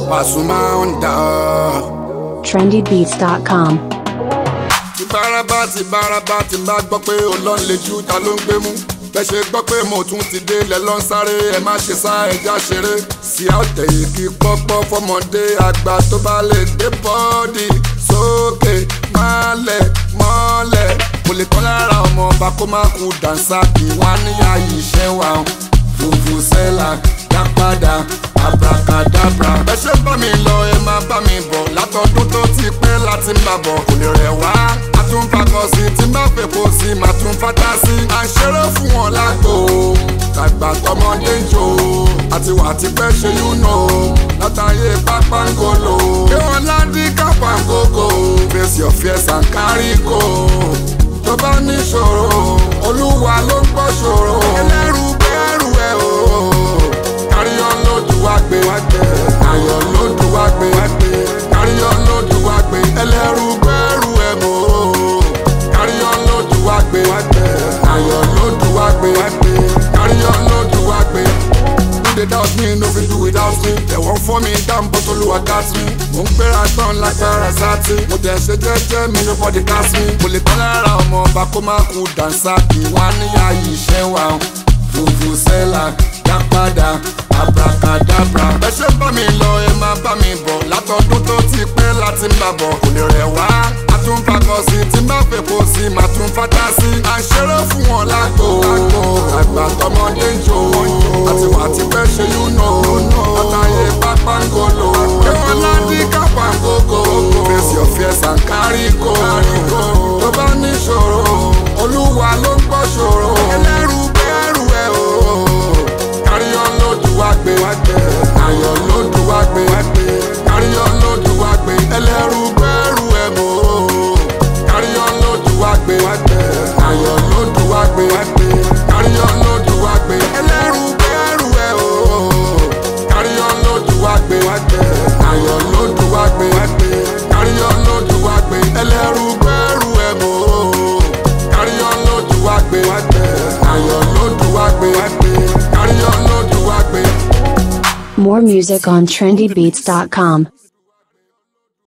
Pasuma Honda. trendybeats.com. ti bárabá ti bárabá ti bá gbọ́ pé olóń lè ju ta ló ń gbé mú bẹ́ẹ̀ ṣe gbọ́ pé mo tún ti dé lẹ̀ lọ́n sáré ẹ má ṣe sá ẹja ṣeré sí àtẹ̀ yìí kí pọ́pọ́ fọmọdé àgbà tó bá lè gbé bọ́ọ̀dì sókè mọ́lẹ̀ mọ́lẹ̀ mo lè kọ́ lára ọmọ ọba kó má kú dànsá kí wọ́n á ní ààyè iṣẹ́ wa fùfù sẹ́là dá padà abracadabra. ẹ ṣe bá mi lọ ẹ máa bá mi bọ̀ látọdún tó ti pẹ́ láti ń bà bọ̀ kò lè rẹ̀ wá. a tún fakọ sí tí n bá fèpo sí màá tún fata sí. à ń ṣeré fún wọn lágbo tàgbà tọmọdé ń jò àti wà tí pẹ́ ṣe yúnà látàyè pápángolo. kí wọ́n ládì kápángógó face your fears and carry go. tó bá níṣòro olúwa ló ń gbọ́ ṣòro. ẹlẹ́rù bẹ́ẹ̀rù ẹ̀ o káríyọ́ lódù wá gbé ayọ̀ lódù wá gbé káríyọ́ lódù wá gbé ẹlẹ́rù gbẹ́rù ẹ̀ mọ́ káríyọ́ lódù wá gbé ayọ̀ lódù wá gbé káríyọ́ lódù wá gbé. Do they doubt me, no fit do without me. They won't for me down, but Olúwa got me. Mo ń gbéra tán lágbára sátì. Mo tẹ̀ ṣe jẹ́jẹ́ mi, nobody cast me. Mo lè tán lára ọmọ ọba kó má kú dànsá kí wọ́n á níyà yìí ṣẹ́ wa. Fùfù sẹ́là dá padà abracadabra. ẹ ṣe bá mi lọ ẹ máa bá mi bọ̀ látọdún tó ti pẹ́ láti ń bà bọ̀ kò lè rẹ̀ wá. a tún fakọ sí tí má fèpo sí má tún fata sí. à ń ṣeré fún wọn lágbo àgbà tọmọdé ń jò àti wà tí pẹ́ ṣe yúnà àtàyè pápángolo. kí wọ́n ládì kápángógó face your fears and carry go. tó bá níṣòro olúwa ló ń gbọ́ ṣòro. ẹlẹ́rù bẹ́ẹ̀rù ẹ̀ o káríyọ́ lódù wá gbé ayọ̀ lódù wá gbé káríyọ́ lódù wá gbé ẹlẹ́rù gbẹ́rù ẹ̀ mọ́ káríyọ́ lódù wá gbé ayọ̀ lódù wá gbé káríyọ́ lódù wá gbé ẹlẹ́rù gbẹ́rù ẹ̀ o káríyọ́ lódù wá gbé ayọ̀ lódù wá gbé káríyọ́ lódù wá gbé ẹlẹ́rù gbẹ́rù ẹ̀ mọ́ káríyọ́ lódù wá gbé ayọ̀ lódù wá gbé káríyọ́ lódù wá gbé. More music on trendybeats.com.